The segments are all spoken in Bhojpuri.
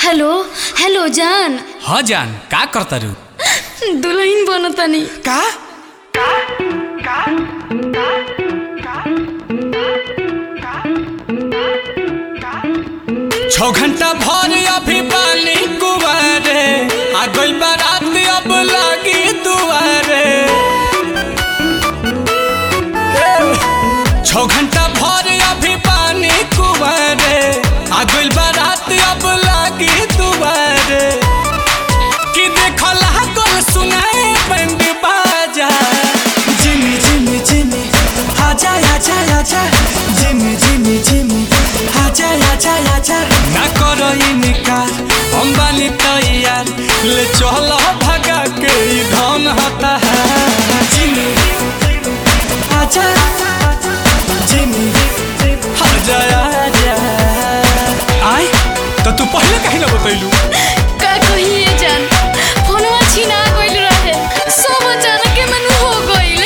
हेलो हेलो जान ह जान का करतारू दुल्हन बनतानी का छौ घंटा भर अभी पानी कुवारे आ गई बारात अब लागी दुआरे छौ घंटा भर अभी पानी कुवारे आ गई बारात अब लागी दुआरे कि देखो लागल सुनाए बंद बाजा जिमी जिमी जिमी आजा आजा आजा जिमी जिमी जिमी आजा आजा आजा ना करो इनकार हम बानी तैयार ले चलो भगा के ई धन होता है जिमी आजा जिमी आजा आजा आय तो तू पहले कहीं ना बतैलू का कहिए जान फोनवा छीना गइल रहे सब अचानक के मन हो गइल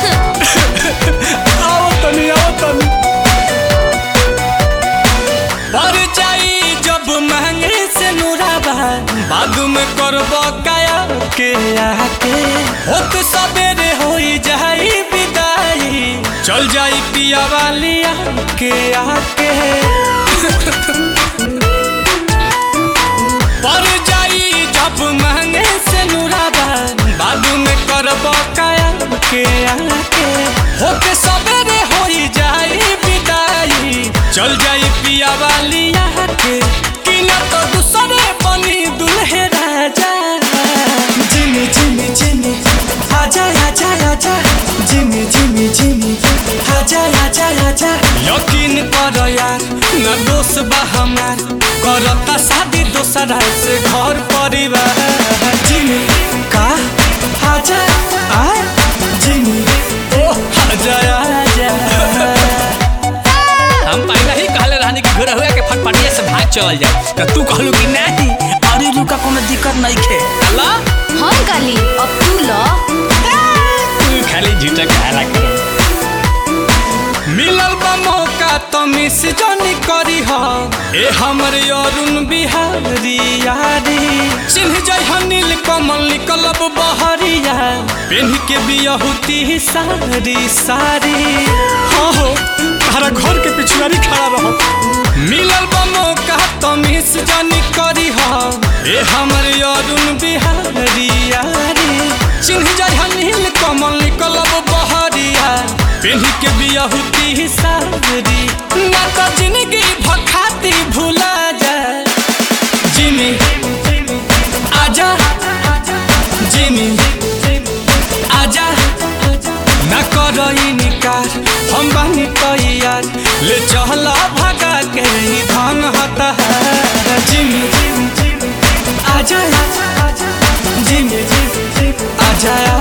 आओ तनी आओ तनी पर जाई जब महंगे से नुराबा बाद में करबो काया के आके होत सबेरे होई जाई विदाई चल जाई पिया वाली के आके पर जाई जब महंगे से नुराबा बाद में करबो काया के आके होके सबेरे होई जाई विदाई चल जाई पिया वाली के कि न तो दूसरे बनी दुल्हे राजा जिमी जिमी जिमी आजा आजा आजा जिमी जिमी जिमी आजा आजा आजा यकीन कर यार न दोष बा हमार करता शादी दोसरा से घर परिवार जिमी का आजा आ जिमी ओ आजा आजा हम पहले ही कहले रहनी कि घर हुआ के फटफटिया से भाग चल जाए तो तू कहलू कि नहीं अरे रुका कोनो दिक्कत नहीं खे अल्लाह हम काली अब तू ल तू खाली झूठा कहला करो मिलल बा मौका तो मिस जानी करी हा ए हमर अरुण बिहारी यारी चिन्ह जाय हनील कमल निकलब बहरिया पेन के बियहुती सारी सारी हाँ हो तारा घर के पिछुआरी खड़ा रहो मिलल बा मौका तो मिस जानी करी हा ए हमर अरुण बिहारी यारी चिन्ह जाय हनील कमल निकलब बहरिया पेन्ही के बियहुती सारी ना तो जिंदगी भखाती भूला जाए जिमी आजा जिमी आजा ना करो इनकार हम बानी तैयार ले चला भगा के ही धन होता है जिमी आजा आजा जिमी जिमी आजा